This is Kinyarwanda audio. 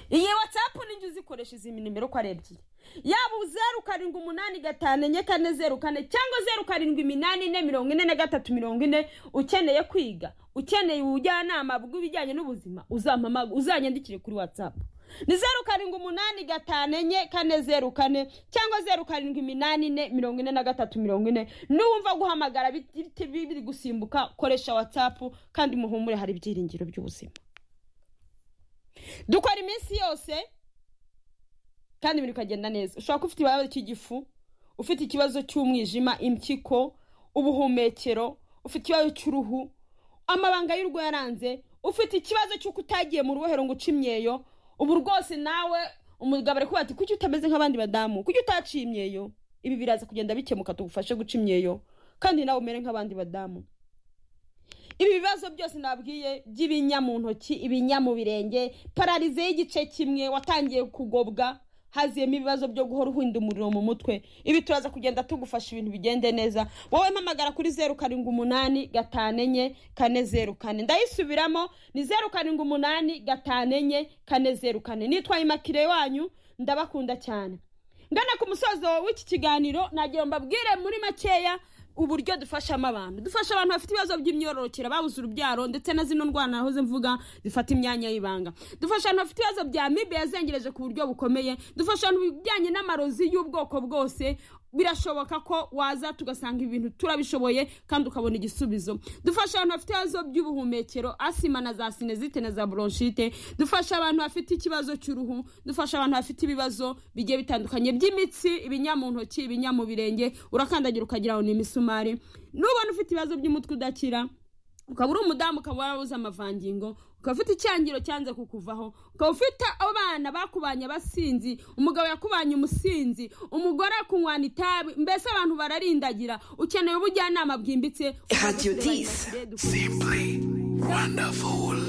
iyi watsapu n'injye uzikoresha izi nimero uko ari ebyiri yaba zeru karindwi umunani gatanu enye kane zeru kane cyangwa zeru karindwi iminani ine mirongo ine na gatatu mirongo ine ukeneye kwiga ukeneye ubujyanama bw'ibijyanye n'ubuzima uzampamaga uzanyandikire kuri watsapu ni zeru karindwi umunani gatanu enye kane zeru kane cyangwa zeru karindwi iminani ine mirongo ine na gatatu mirongo ine n'uwumva guhamagara biti- biri gusimbuka koresha watsapu kandi muhumure hari ibyiringiro by'ubuzima dukora iminsi yose kandi ibintu bikagenda neza ushobora kuba ufite ikibazo cy'igifu ufite ikibazo cy'umwijima impyiko ubuhumekero ufite ikibazo cy'uruhu amabanga y'urugo yaranze ufite ikibazo cy'uko utagiye mu rubohero ngo uce imyeyo ubu rwose nawe umugabo ari kuvuga ati kuki utameze nk'abandi badamu kuki utaciye imyeyo ibi biraza kugenda bikemuka tugufashe guca imyeyo kandi nawe umere nk'abandi badamu ibi bibazo byose nabwiye by'ibinya mu ntoki ibinya mu birenge pararize y'igice kimwe watangiye kugobwa haziyemo ibibazo byo guhora uhinda umuriro mu mutwe ibi turaza kugenda tugufasha ibintu bigende neza wowe mpamagara kuri zeru karindwi umunani gatanu enye kane zeru kane ndayisubiramo ni zeru karindwi umunani gatanu enye kane zeru kane nitwaye imakire wanyu ndabakunda cyane ngana ku musozo w'iki kiganiro nagira ngo mbabwire muri makeya uburyo dufashamo abantu dufasha abantu bafite ibibazo by'imyororokere babuze urubyaro ndetse na zino ndwara nahoze mvuga zifata imyanya y'ibanga dufasha abantu bafite ibibazo bya mibe yazengereje ku buryo bukomeye dufasha abantu bijyanye n'amarozi y'ubwoko bwose birashoboka ko waza tugasanga ibintu turabishoboye kandi ukabona igisubizo dufasha abantu bafite ibibazo by'ubuhumekero asima na za sinezite na za bronchite dufasha abantu bafite ikibazo cy'uruhu dufasha abantu bafite ibibazo bigiye bitandukanye by'imitsi ibinyamuntoki ibinyamubirenge urakandagira ukagira ngo ni imisumari nubona ufite ibibazo by'umutwe udakira ukaba uri umudamu ukaba warabuze amavangingo ukaba ufite icyangiro cyanze kukuvaho ukaba ufite abana bakubanye abasinzi umugabo yakubanye umusinzi umugore kunywana itabi mbese abantu bararindagira ukeneye ubujyanama bwimbitse Radio 10. Dukwiye- Simply wonderful.